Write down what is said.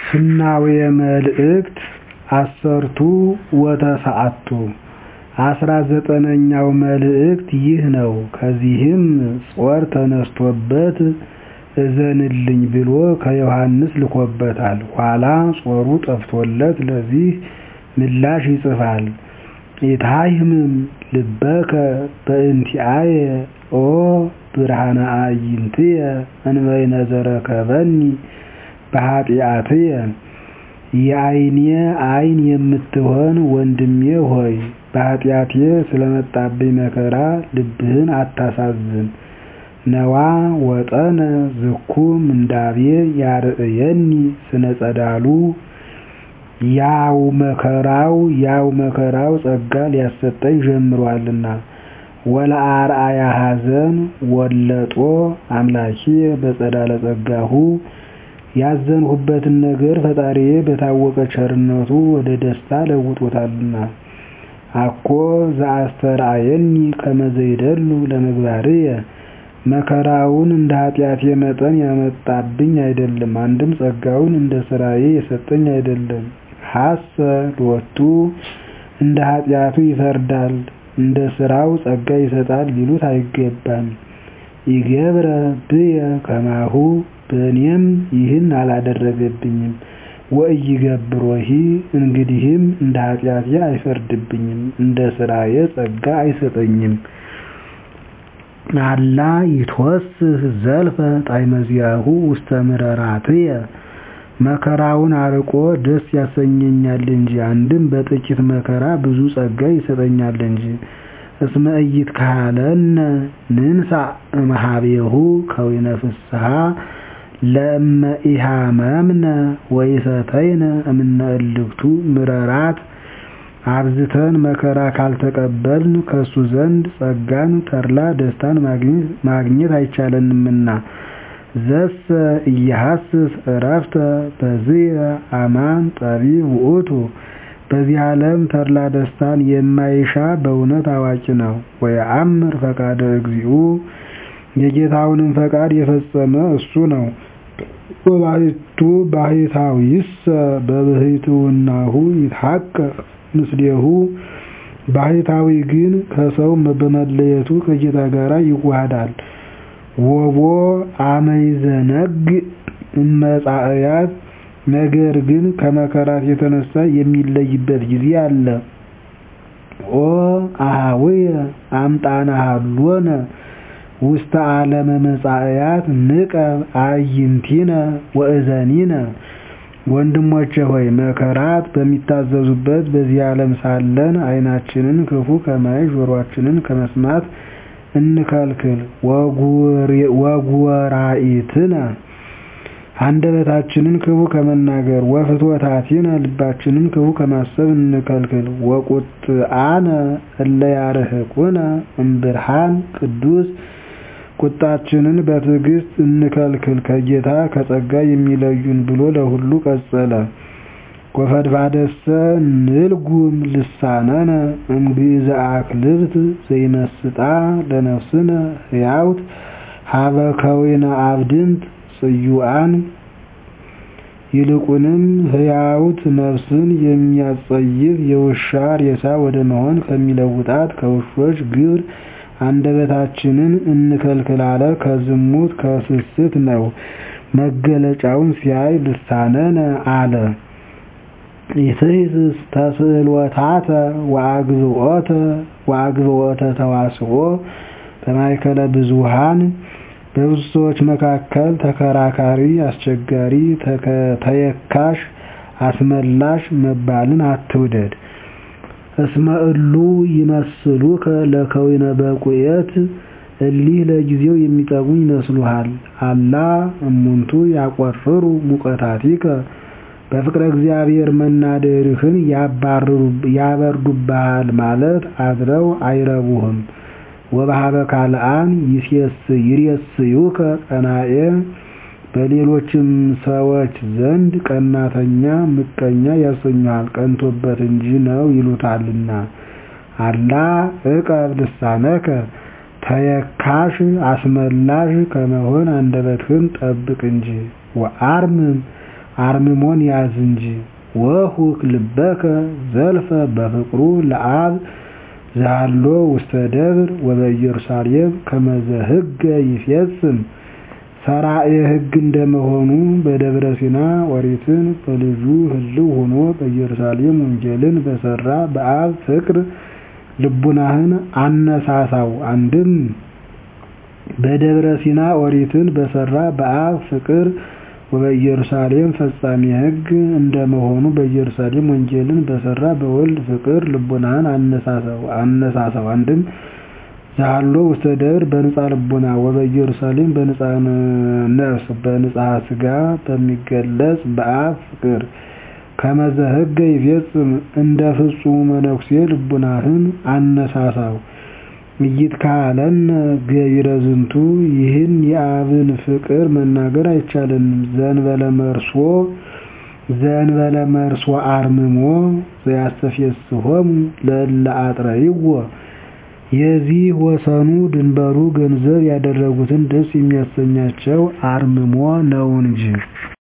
ፍናውየ መልእክት ዐሠርቱ ወተስዓቱ አስራ ዘጠነኛው መልእክት ይህ ነው። ከዚህም ጾር ተነስቶበት እዘንልኝ ብሎ ከዮሐንስ ልኮበታል። ኋላ ጾሩ ጠፍቶለት ለዚህ ምላሽ ይጽፋል። ኢታሕምም ልበከ በእንቲአየ ኦ ብርሃነ አዕይንትየ እንበይነ ዘረከበኒ በኃጢአትየ የዓይኔ ዓይን የምትሆን ወንድሜ ሆይ በኃጢአቴ ስለመጣብኝ መከራ ልብህን አታሳዝን። ነዋ ወጠነ ዝኩ ምንዳቤ ያርእየኒ ስነ ጸዳሉ ያው መከራው ያው መከራው ጸጋ ሊያሰጠኝ ጀምሮአልና። ወለአርአያ ኀዘን ወለጦ አምላኪየ በጸዳለ ጸጋሁ ያዘንሁበትን ነገር ፈጣሪዬ በታወቀ ቸርነቱ ወደ ደስታ ለውጦታልና። አኮ ዘአስተርአየኒ ከመ ዘይደሉ ለምግባርየ መከራውን እንደ ኃጢአቴ መጠን ያመጣብኝ አይደለም፣ አንድም ጸጋውን እንደ ሥራዬ የሰጠኝ አይደለም። ሐሰ ሎቱ እንደ ኃጢአቱ ይፈርዳል እንደ ሥራው ጸጋ ይሰጣል ሊሉት አይገባም። ኢገብረ ብየ ከማሁ በእኔም ይህን አላደረገብኝም። ወኢይገብሮሂ እንግዲህም እንደ ኃጢአቴ አይፈርድብኝም እንደ ሥራዬ ጸጋ አይሰጠኝም። አላ ይትወስህ ዘልፈ ጣዕመ ዚአሁ ውስተ ምረራትየ መከራውን አርቆ ደስ ያሰኘኛል እንጂ አንድም በጥቂት መከራ ብዙ ጸጋ ይሰጠኛል እንጂ። እስመ ኢይትካሀለነ ንንሣእ እምኀቤሁ ከዊነ ፍስሓ ለእመ ኢሃመምነ ወኢሰተይነ እምነ እልክቱ ምረራት አብዝተን መከራ ካልተቀበልን ከሱ ዘንድ ጸጋን ተድላ ደስታን ማግኘት አይቻለንምና። ዘሰ ኢየሐስስ ዕረፍተ በዝየ አማን ጠቢብ ውእቱ በዚህ ዓለም ተድላ ደስታን የማይሻ በእውነት አዋቂ ነው። ወየአምር ፈቃደ እግዚኡ የጌታውንም ፈቃድ የፈጸመ እሱ ነው። ወባሕቱ ባሕታዊሰ በብሕትውናሁ ይትሐቀቅ ምስሌሁ ባሕታዊ ግን ከሰው በመለየቱ ከጌታ ጋር ይዋሃዳል። ወቦ አመ ይዘነግዕ እመጻእያት ነገር ግን ከመከራት የተነሳ የሚለይበት ጊዜ አለ። ኦ አኀውየ አምጣነ ሀሎነ ውስተ ዓለመ መጻእያት ንቀብ አዕይንቲነ ወእዘኒነ ወንድሞቼ ሆይ መከራት በሚታዘዙበት በዚህ ዓለም ሳለን ዓይናችንን ክፉ ከማየት ጆሮአችንን ከመስማት እንከልክል። ወጉወራኢትነ አንደበታችንን ክፉ ከመናገር ወፍትወታቲነ ልባችንን ክፉ ከማሰብ እንከልክል። ወቁጥአነ እለ ያርህቁነ እምብርሃን ቅዱስ ቁጣችንን በትዕግስት እንከልክል ከጌታ ከጸጋ የሚለዩን ብሎ ለሁሉ ቀጸለ። ወፈድፋደሰ ንልጉም ልሳነነ እምግእዘ አክልብት ዘይመስጣ ለነፍስነ ሕያውት ሀበ ከዊነ አብድንት ጽዩዓን ይልቁንም ሕያውት ነፍስን የሚያጸይፍ የውሻ ሬሳ ወደ መሆን ከሚለውጣት ከውሾች ግብር አንደበታችንን እንከልክል አለ። ከዝሙት ከስስት ነው። መገለጫውን ሲያይ ልሳነነ አለ። ኢትሕስስ ተስእሎታተ ወአግብኦተ ተዋስኦ በማእከለ ብዙኃን በብዙ ሰዎች መካከል ተከራካሪ፣ አስቸጋሪ፣ ተየካሽ፣ አስመላሽ መባልን አትውደድ። እስመ እሉ ይመስሉከ ለከዊነ በቁየት እሊህ ለጊዜው የሚጠቅሙ ይመስሉሃል። አላ እሙንቱ ያቆርሩ ሙቀታቲከ በፍቅረ እግዚአብሔር መናደርህን ያበርዱብሃል ማለት አድረው አይረቡህም። ወበሀበ ካልአን ይሬስዩከ ቀናኤ በሌሎችም ሰዎች ዘንድ ቀናተኛ ምቀኛ ያሰኙሃል ቀንቶበት እንጂ ነው ይሉታልና። አላ ዕቀብ ልሳነከ ተየካሽ አስመላሽ ከመሆን አንደበትህን ጠብቅ እንጂ። ወአርምም አርምሞን ያዝ እንጂ። ወሁክ ልበከ ዘልፈ በፍቅሩ ለአብ ዘሃሎ ውስተ ደብር ወበኢየሩሳሌም ከመዘ ሕገ ይፌጽም ሰራኤ ሕግ እንደመሆኑ በደብረ ሲና ኦሪትን በልጁ ህልው ሆኖ በኢየሩሳሌም ወንጌልን በሰራ በአብ ፍቅር ልቡናህን አነሳሳው። አንድም በደብረ ሲና ኦሪትን በሰራ በአብ ፍቅር ወበኢየሩሳሌም ፈጻሚ ሕግ እንደመሆኑ በኢየሩሳሌም ወንጌልን በሰራ በወልድ ፍቅር ልቡናህን አነሳሳው። አንድም ዘሃሎ ውስተ ደብር በንጻ ልቡና ወበኢየሩሳሌም በንጻ ነፍስ በንጻ ሥጋ በሚገለጽ በአብ ፍቅር ከመዘ ሕገ ይፌጽም እንደ ፍጹሙ መነኩሴ ልቡናህን አነሳሳው። ኢይትካሀለነ ገቢረ ዝንቱ ይህን የአብን ፍቅር መናገር አይቻለንም። ዘእንበለ መርሶ ዘእንበለ መርሶ አርምሞ ዘያስተፌስሖሙ ለእለ አጥረይዎ የዚህ ወሰኑ ድንበሩ ገንዘብ ያደረጉትን ደስ የሚያሰኛቸው አርምሞ ነው እንጂ